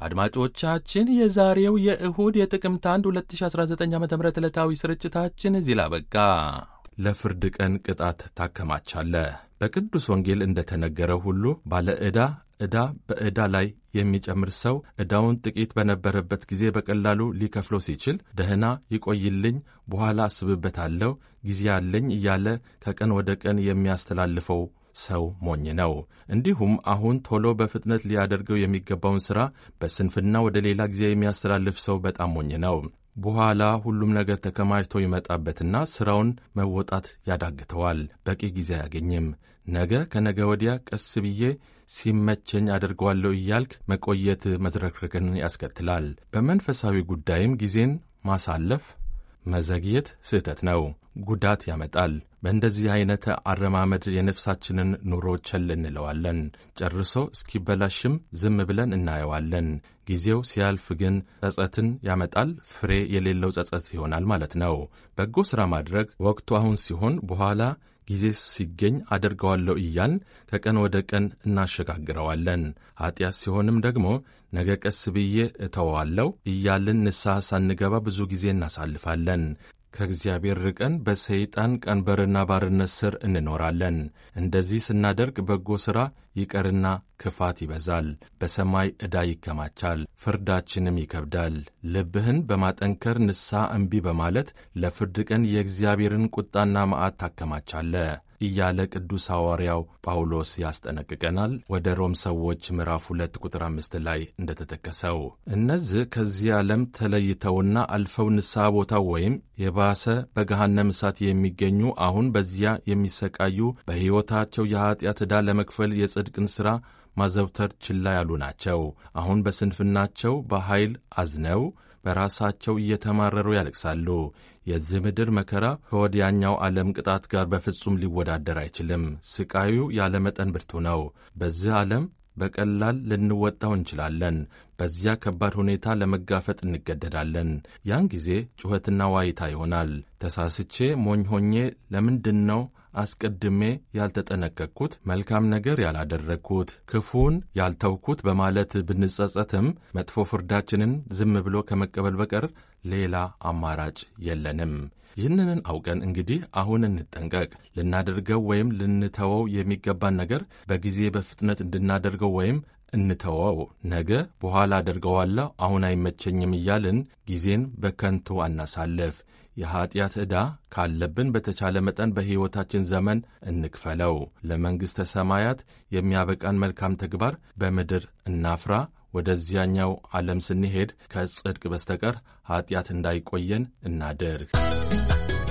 አድማጮቻችን የዛሬው የእሁድ የጥቅምት 1 2019 ዓ ም ዕለታዊ ስርጭታችን እዚህ ላበቃ። ለፍርድ ቀን ቅጣት ታከማቻለህ። በቅዱስ ወንጌል እንደተነገረው ሁሉ ባለ ዕዳ ዕዳ በዕዳ ላይ የሚጨምር ሰው ዕዳውን ጥቂት በነበረበት ጊዜ በቀላሉ ሊከፍለው ሲችል ደህና ይቆይልኝ፣ በኋላ አስብበታለሁ፣ ጊዜ አለኝ እያለ ከቀን ወደ ቀን የሚያስተላልፈው ሰው ሞኝ ነው። እንዲሁም አሁን ቶሎ በፍጥነት ሊያደርገው የሚገባውን ሥራ በስንፍና ወደ ሌላ ጊዜ የሚያስተላልፍ ሰው በጣም ሞኝ ነው። በኋላ ሁሉም ነገር ተከማችቶ ይመጣበትና ሥራውን መወጣት ያዳግተዋል። በቂ ጊዜ አያገኝም። ነገ ከነገ ወዲያ ቀስ ብዬ ሲመቸኝ አደርገዋለሁ እያልክ መቆየት መዝረክረክን ያስከትላል። በመንፈሳዊ ጉዳይም ጊዜን ማሳለፍ መዘግየት ስህተት ነው፣ ጉዳት ያመጣል። በእንደዚህ አይነት አረማመድ የነፍሳችንን ኑሮ ቸል እንለዋለን። ጨርሶ እስኪበላሽም ዝም ብለን እናየዋለን። ጊዜው ሲያልፍ ግን ጸጸትን ያመጣል። ፍሬ የሌለው ጸጸት ይሆናል ማለት ነው። በጎ ሥራ ማድረግ ወቅቱ አሁን ሲሆን በኋላ ጊዜ ሲገኝ አደርገዋለሁ እያልን ከቀን ወደ ቀን እናሸጋግረዋለን። ኀጢአት ሲሆንም ደግሞ ነገ ቀስ ብዬ እተወዋለሁ እያልን ንስሐ ሳንገባ ብዙ ጊዜ እናሳልፋለን። ከእግዚአብሔር ርቀን በሰይጣን ቀንበርና ባርነት ስር እንኖራለን። እንደዚህ ስናደርግ በጎ ሥራ ይቀርና ክፋት ይበዛል፣ በሰማይ ዕዳ ይከማቻል፣ ፍርዳችንም ይከብዳል። ልብህን በማጠንከር ንስሐ እምቢ በማለት ለፍርድ ቀን የእግዚአብሔርን ቁጣና መዓት ታከማቻለህ እያለ ቅዱስ ሐዋርያው ጳውሎስ ያስጠነቅቀናል። ወደ ሮም ሰዎች ምዕራፍ ሁለት ቁጥር አምስት ላይ እንደተጠቀሰው እነዚህ ከዚህ ዓለም ተለይተውና አልፈው ንስሐ ቦታ ወይም የባሰ በገሃነም እሳት የሚገኙ አሁን በዚያ የሚሰቃዩ በሕይወታቸው የኀጢአት ዕዳ ለመክፈል የጽድቅን ሥራ ማዘውተር ችላ ያሉ ናቸው። አሁን በስንፍናቸው በኃይል አዝነው በራሳቸው እየተማረሩ ያለቅሳሉ። የዚህ ምድር መከራ ከወዲያኛው ዓለም ቅጣት ጋር በፍጹም ሊወዳደር አይችልም። ስቃዩ ያለ መጠን ብርቱ ነው። በዚህ ዓለም በቀላል ልንወጣው እንችላለን። በዚያ ከባድ ሁኔታ ለመጋፈጥ እንገደዳለን። ያን ጊዜ ጩኸትና ዋይታ ይሆናል። ተሳስቼ ሞኝ ሆኜ ለምንድን ነው አስቀድሜ ያልተጠነቀቅኩት፣ መልካም ነገር ያላደረግኩት፣ ክፉን ያልተውኩት በማለት ብንጸጸትም መጥፎ ፍርዳችንን ዝም ብሎ ከመቀበል በቀር ሌላ አማራጭ የለንም። ይህንን አውቀን እንግዲህ አሁን እንጠንቀቅ። ልናደርገው ወይም ልንተወው የሚገባን ነገር በጊዜ በፍጥነት እንድናደርገው ወይም እንተወው። ነገ በኋላ አደርገዋለሁ፣ አሁን አይመቸኝም እያልን ጊዜን በከንቱ አናሳልፍ። የኀጢአት ዕዳ ካለብን በተቻለ መጠን በሕይወታችን ዘመን እንክፈለው። ለመንግሥተ ሰማያት የሚያበቃን መልካም ተግባር በምድር እናፍራ። ወደዚያኛው ዓለም ስንሄድ ከጽድቅ በስተቀር ኀጢአት እንዳይቆየን እናድርግ።